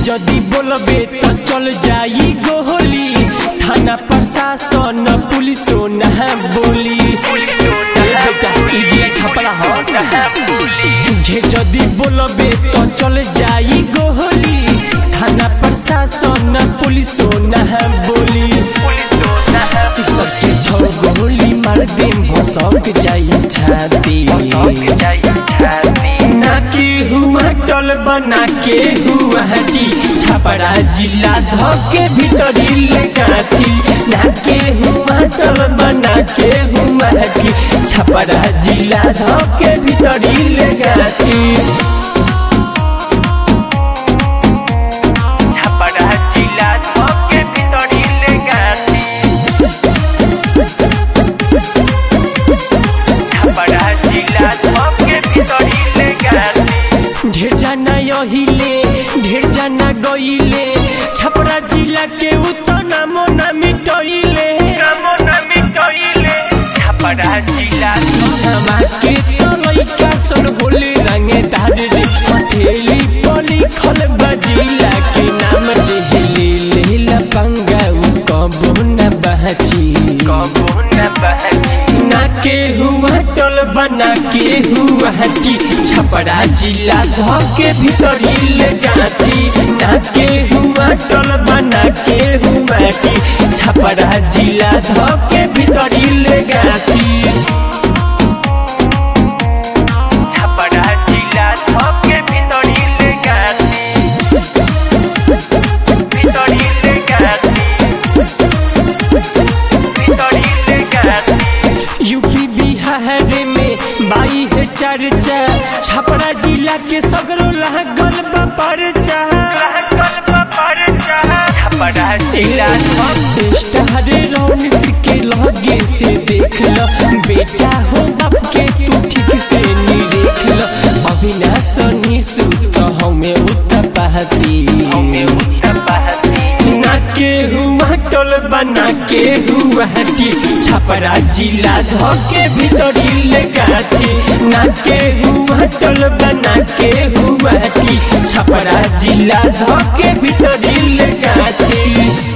जदी बोलबे तो चल जाई गोली थाना प्रशासन पुलिसो ना बोली ए बेटा इजिया छपरा हो तुझे जदी बोलबे तो चल जाई गोली थाना प्रशासन पुलिसो ना बोली शिक्षक के छौ गोली मार दे भसक जाई छाती ना के हुआ टल बना के हुआ हटी छपरा जिला धके भीतरी ले गाठी ना के हुआ टल बना के हुआ हटी छपरा जिला धके भीतरी ले गाठी छपरा जिला धके भितरी ले गाती छपरा जिला धके भितरी ले गाती ढेर जाना यहिले ढेर जाना गइले छपरा जिला के उतना मोना मिटइले नमो नमी कइले छपरा जिला हमा के तो लइका सन होले रंगे धारे रे हथेली पली खल बजिला के नाम जेहली लेला पंगा उ कबो न बहची कबो न बहजी ना के हुआ टल बना के हुआ हटी छपरा जिला धके भीतरी ले गाती ना के हुआ टल बना के हुआ हटी छपरा जिला धके भीतरी ले गाती छपरा जिला धके भितरी ले गाती भितरी ले गाती भितरी ले गाती यूपी बिहार में बाई है चर्चा छपरा जिला के सगरो लागल बा परचा छपरा जिला स्टार रौनक के लगे से देख लो बेटा हो बाप के तू ठीक से निरेख लो अविनाश निशु तो हमें उतर पाती ना के हुआ टोल बना के हुआ हटी छपरा जिला धके भीतरी ले गाथी ना के हुआ टोल बना के हुआ हटी छपरा जिला धके भीतरी ले गाथी